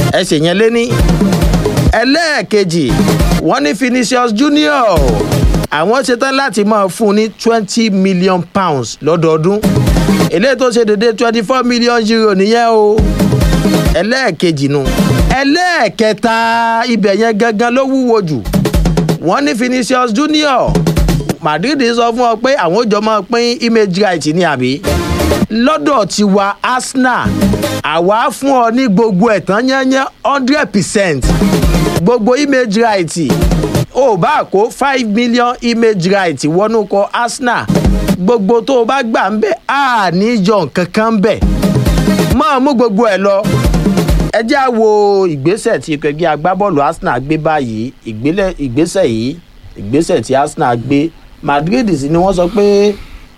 ẹsẹ̀ yẹn lé ní. ẹlẹ́ẹ̀kejì wọ́n ní Vinicius Junior àwọn ṣetán láti máa fún un ní twenty million pounds lọ́dọọdún eléyìí tó ṣe dédé twenty four million euro nìyẹn o ẹlẹ́ẹ̀kejì nu ẹlẹ́ẹ̀kẹta ibẹ̀ yẹn gangan ló wúwo jù wọ́n ní Vinicius Junior Madrid sọ fún ọ pé àwọn òjò máa pín image right ní àbí lọ́dọ̀ tiwa Arsenal àwa fún ọ ní gbogbo ẹ̀tàn yányán hundred percent gbogbo image right o bá kó five million image right wọnú kọ Arsenal gbogbo tó o bá gbà ń bẹ̀ á ní yọ nǹkan kan bẹ̀ máa mú gbogbo ẹ̀ lọ ẹ jẹ́ á wo ìgbésẹ̀ tí ikọ̀ ẹgbẹ́ agbábọ́ọ̀lù Arsenal gbé báyìí ìgbélẹ̀- ìgbésẹ̀ yìí ìgbésẹ̀ tí Arsenal gbé Madrid sì ni wọ́n sọ pé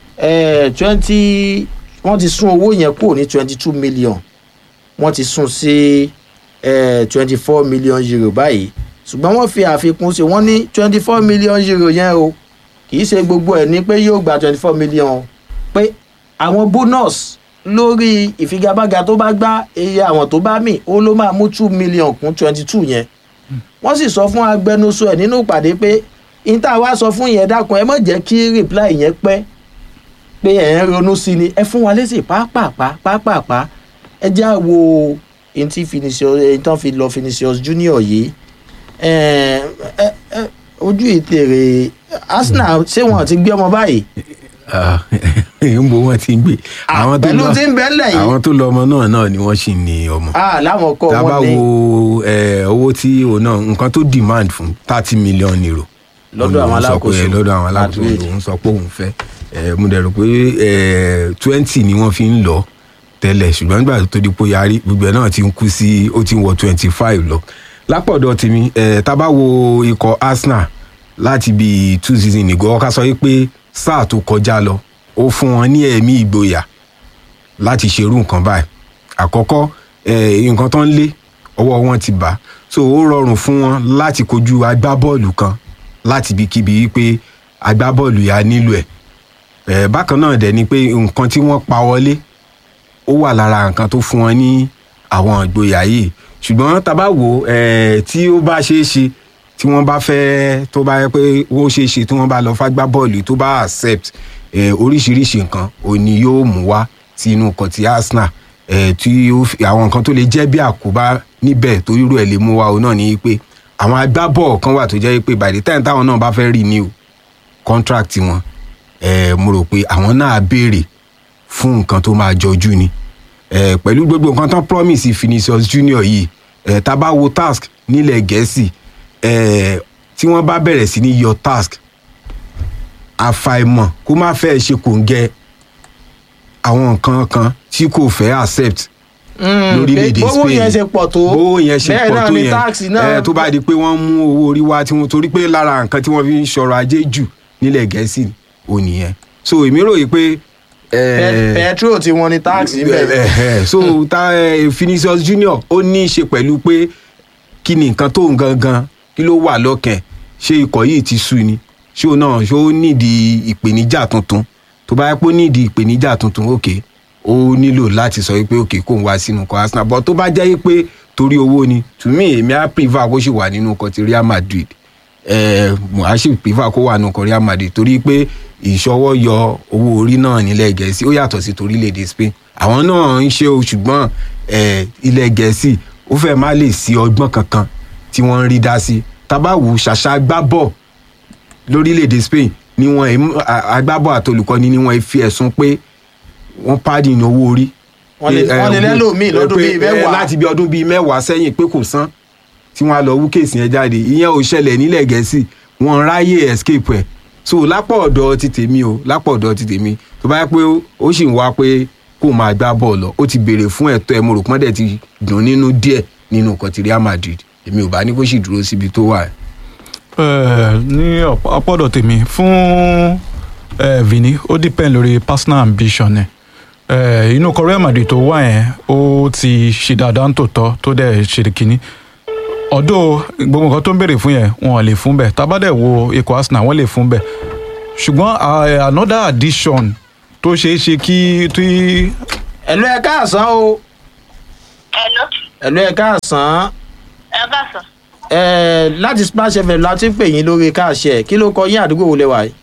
twenty wọ́n ti sún owó yẹn kúrò ní twenty two million wọ́n ti sún sí twenty four million euro báyìí ṣùgbọ́n wọ́n fi àfikún sí wọ́n ní twenty four million euro yẹn o kì í ṣe gbogbo ẹ̀ ní pé yóò gba twenty four million pé àwọn bonus lórí ìfigagbága tó bá gbá iye àwọn tó bá mì ó ló máa mú two million kún twenty two yẹn wọ́n sì sọ fún agbẹnusọ ẹ̀ nínú ìpàdé pé níta wá sọ fún yẹn dákun ẹ má jẹ́ kí reply yẹn pẹ́ pé ẹ̀ ń ronú sí ni ẹ fún wa lésì pápápá pápápá ẹ jẹ́ à wo ẹni tí Vinicius ẹni tán fi lọ Vinicius Junior yìí ẹ ẹ ẹ ojú ìtèrè Arsenal ṣé wọn ti gbé ọmọ báyìí ń bo wọn ti ń gbé àwọn tó pẹ̀lú lọ tí ń bẹ ńlẹ̀ yìí àwọn tó lọ ọmọ náà náà ni wọ́n sì ní ọmọ ah láwọn kọ tá a bá wọn ní wo eh, owó tí òun náà nǹkan tó demand fún thirty million euro Lọ́dọ̀ àwọn Òun sọ pé- alákòóso lọ́dọ̀ àwọn alákòóso Madrid. òun sọ pé òun fẹ́ Eh, mo dẹ̀ rò pé twenty ni wọ́n fi ń lọ tẹ́lẹ̀ ṣùgbọ́n nígbà tó di pé yarí gbogbo ẹ̀ náà ti ń kú sí ó ti ń wọ twenty five lọ lápọ̀dọ̀ tèmi eh, tá a bá wo ikọ̀ Arsenal láti bí two season ago ọ̀ká sọ pé sáà tó kọjá lọ ó fún wọn ní ẹ̀mí ìgboyà láti ṣerú nǹkan báyìí àkọ́kọ́ eh, nǹkan tó ń lé ọwọ́ wọn ti bà so ó rọrùn fún wọn láti kojú agbábọ́ọ̀lù kan láti ibikíbi wípé agbábọ́ọ̀lù yà nílò ẹ̀ eh, bákan náà dẹ̀ ni pé nǹkan tí wọ́n pa wọlé ó wà lára nǹkan tó fún wọn ní àwọn ìgboyà yìí ṣùgbọ́n tá a bá wò ó eh, tí ó bá ṣeé ṣe tí wọ́n bá fẹ́ tó bá yẹ pé ó ṣeé ṣe tí wọ́n bá lọ fágbá bọ́ọ̀lù tó bá accept eh, oríṣiríṣi nǹkan òní yóò mú wá sí inú ọkọ̀ ti Arsenal eh, tí ó fi- àwọn nǹkan tó lè jẹ́ bí àkóbá níbẹ̀ tó irú ẹ̀ lè mú wá o náà ni pé àwọn agbábọ́ọ̀ kan wà tó jẹ́ pé by the time táwọn náà bá fẹ́ renew contract wọn eh, mo rò pé àwọn náà béèrè fún nǹkan tó máa jọjú ni eh, pẹ̀lú gbogbo nǹkan tán promise Vinicius Junior yìí eh, tá a bá wo task nílẹ̀ gẹ̀ẹ́sì eh, tí wọ́n bá bẹ̀rẹ̀ sí ní yọ task àfàìmọ̀ kó má fẹ́ ṣe kò ń gẹ àwọn nǹkan kan tí kò fẹ́ accept lórílẹ̀‐èdè Spain bówó yẹn ṣe pọ̀ tó bówó yẹn ṣe bẹ́ẹ̀ pọ̀ náà tó ni yẹn táàsì náà eh, tó bá di pé wọ́n mú owó orí wá tí wọ́n torí pé lára nǹkan tí wọ́n fi ń ṣọrọ̀ ajé jù nílẹ̀ gẹ̀ẹ́sì ò nìyẹn so èmi rò yìí pé. Pe- petrol tí wọ́n ní táàsì ń bẹ̀rẹ̀ Eh, eh, so ta eh, Vinicius Junior ó ní í ṣe pẹ̀lú pé kí ni nǹkan tó ń gangan kí ló wà lọ́kàn ṣé ikọ̀ yìí ti sú ni ṣé o náà ṣé ó nídìí ìpèníjà tuntun tó bá yẹ pé ó nídìí ìpèníjà tuntun òkè ó nílò láti sọ pé òkè kó ń wá sínú ikọ̀ Arsenal but tó bá jẹ́ pé torí owó ni to me èmi á prefer kó sì wà nínú ikọ̀ ti Real Madrid eh, mo á sì prefer kó wà nínú ikọ̀ Real Madrid torí pé ìṣọwọ́ yọ owó orí náà nílẹ̀ gẹ̀ẹ́sì ó yàtọ̀ sí torílẹ̀-èdè Spain àwọn náà ń ṣe o ṣùgbọ́n eh, ilẹ̀ gẹ̀ẹ́sì ó fẹ́ má lè sí ọgbọ́n kankan tí wọ́n ń rí dá sí tabawu ṣàṣà agbábọ̀ lórílẹ̀‐èdè Spain ni wọ́n ẹ̀- a- agbábọ̀ àtolùkọ́ni ni wọ́n fi ẹ̀sùn pé wọ́n pàdé ní owó orí. Wọ́n lè- Eh, wọ́n lè eh, lẹ́lòmíì lọ́dún pé, bíi eh, mẹ́wàá. láti bí ọdún bíi mẹ́wàá sẹ́yìn pé kò san tí wọ́n á lọ wú kéèsì yẹn jáde ìyẹn ò ṣẹlẹ̀ nílẹ̀ gẹ̀ẹ́sì wọ́n ráyè escape ẹ̀ so lápò ọ̀dọ̀ ti tèmi o lápò ọ̀dọ̀ ti tèmi tó bá yẹ pé ó- ó sì ń wá pé kó máa gbá bọ́ọ̀lù ó ti béèrè fún ẹ̀tọ́ ẹ̀ mo rò pọ́n dẹ̀ ti dùn nínú díẹ̀ nínú nǹkan ti Real Madrid èmi ò bá ní kó sì dúró síbi tó wà. Eh, ní ọ̀pọ̀ ọ̀pọ̀dọ̀ tèmi fún eh, Vini ó depend lórí personal ambition ẹ̀ eh, inú ikọ̀ Real Madrid tó wà yẹn ó ti ṣe dáadáa ń tòótọ́ tó dẹ̀ ṣe kínní ọ̀dọ̀ gbogbo nǹkan tó ń béèrè fún yẹn wọn ò lè fún bẹ́ẹ̀ tábàdẹ̀ wo ikọ̀ Arsenal wọ́n lè fún bẹ́ẹ̀ ṣùgbọ́n eh, another addition tó ṣeé ṣe kí tí ẹ̀lú ẹ káàsán o Hello. ẹ̀lú ẹ̀ káàsán ẹ káàsán ẹ̀ láti splash fm láti pè yín lórí káàṣẹ kí ló kọ yín àdúgbò wo lẹ wà yìí.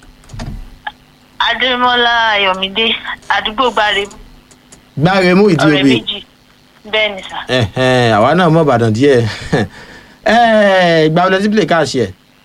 adémọlá ayọmídé àdúgbò gbáre gbáre mú ìdí ọrẹ obì méjì bẹẹ ni sà ẹ̀hẹ̀n, àwa náà mọ̀ ìbàdàn díẹ̀ ẹ̀ ìgbà wọlé tí play káàṣẹ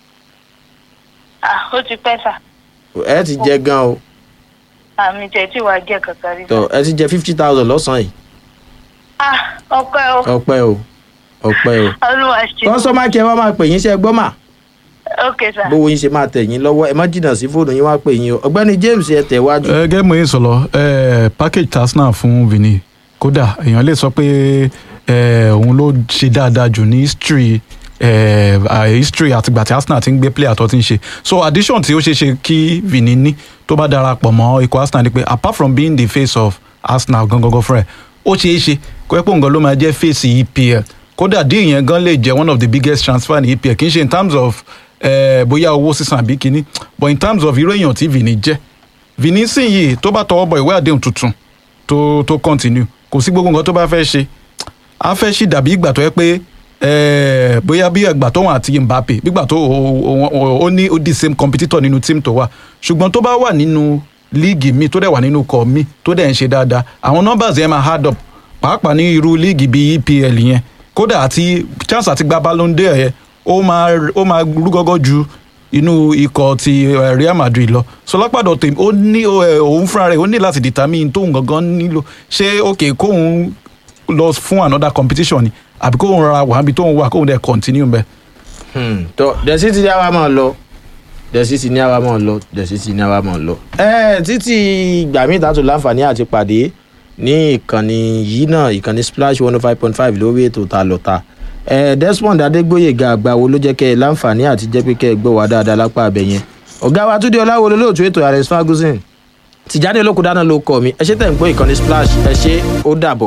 ah ó ti pẹ́ sà ẹ ti jẹ gan o àmì tẹ̀ tí wàá jẹ́ kankan rí sà tọ ẹ ti jẹ fifty thousand lọ́sàn-án yìí ah ọpẹ́ o ọpẹ́ o ọpẹ́ o olúwa ṣe kọ́sọ́mà kí ẹ wá máa pè yín ṣe gbọ́ mà ok sà bówó yín ṣe máa tẹ̀ yín lọ́wọ́ ẹ má jìnnà sí fóònù yín wá pè yín o ọ̀gbẹ́ni james ẹ tẹ̀ wájú. ẹ gẹ́gẹ́ mo yín sọ̀lọ́ ẹ package tasna fún vini kódà èèyàn lè sọ pé ẹ òun ló ṣe dáadáa jù ní history ẹ à, history àtìgbà tí arsenal ti ń gbé player tó ti ń ṣe so addition tí ó ṣe ṣe kí vini ní tó bá darapọ̀ mọ́ ikọ̀ arsenal ni pé apart from being the face of arsenal gangan fúnra ẹ̀ ó ṣeé ṣe kó ẹ́ pé nǹkan ló máa jẹ́ face epl kódà díẹ̀ yẹn gan lè jẹ́ one of the biggest transfer ní epl kì í ṣe in terms of eh, bóyá owó sísan àbí kínní but in terms of irú èèyàn tí vini jẹ́ vini sìn yìí tó bá tọwọ́ bọ ìwé àdéhùn tuntun tó tó continue kò sí gbogbo nǹkan tó bá fẹ́ ṣe a fẹ́ ṣì dàbí ìgbà tó yẹ pé eh, bóyá bí ẹgbà tó wọn àti mbappe bígbà tó o- o- ó ní ó di same competitor nínú team tó wà ṣùgbọ́n tó bá wà nínú líìgì mi tó dẹ̀ wà nínú kọ̀ mi tó dẹ̀ ń ṣe dáadáa àwọn numbers yẹn máa hard up pàápàá ní irú líìgì bíi epl yẹn kódà àti chance àti gba ballon d'or yẹn ó máa ó máa rú gọ́gọ́ ju inú ikọ̀ ti eh, real madrid lọ so lápàdọ̀ tèmi ó ní ó, eh, òun fúnra rẹ̀ ó ní láti determine tóun gangan nílò ṣé ok kóun lọ fún another competition ni àbí kóun rọra wà níbi tóun wà kóun dẹ̀ continue bẹ́ẹ̀. Hmm, tọ dẹ̀sí ti ní àwa máa lọ dẹ̀sí ti ní àwa máa lọ dẹ̀sí ti ní àwa máa lọ. ẹ títí ìgbà míì tá a tún láǹfààní àti pàdé ní ìkànnì yìí náà ìkànnì splash one oh five point five lórí ètò ta lọ́ta. ẹ desmond adégbòyèga àgbàwo ló jẹ́ kẹ́ ẹ láǹfààní àti jẹ́ pé kẹ́ ẹ gbọ́ wá dáadáa lápá abẹ yẹn. ọ̀gá wa túndé ọláwo lolóòtú ètò alex ferguson tìjáde olókùdáná ló kọ mi ẹ ṣe tẹ̀ ń gbọ́ ìkànnì splash ẹ ṣe ó dàbọ̀.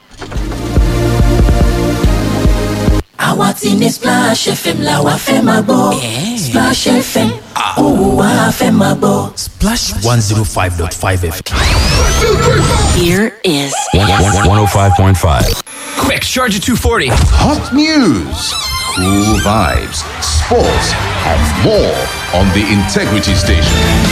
àwa ti ní splash fm la wa fẹ́ máa gbọ́ splash fm òun wa fẹ́ máa gbọ́. Splash 105.5 FM. Here is 105.5. Quick, charge at 240. Hot news, cool vibes, sports, and more on the Integrity Station.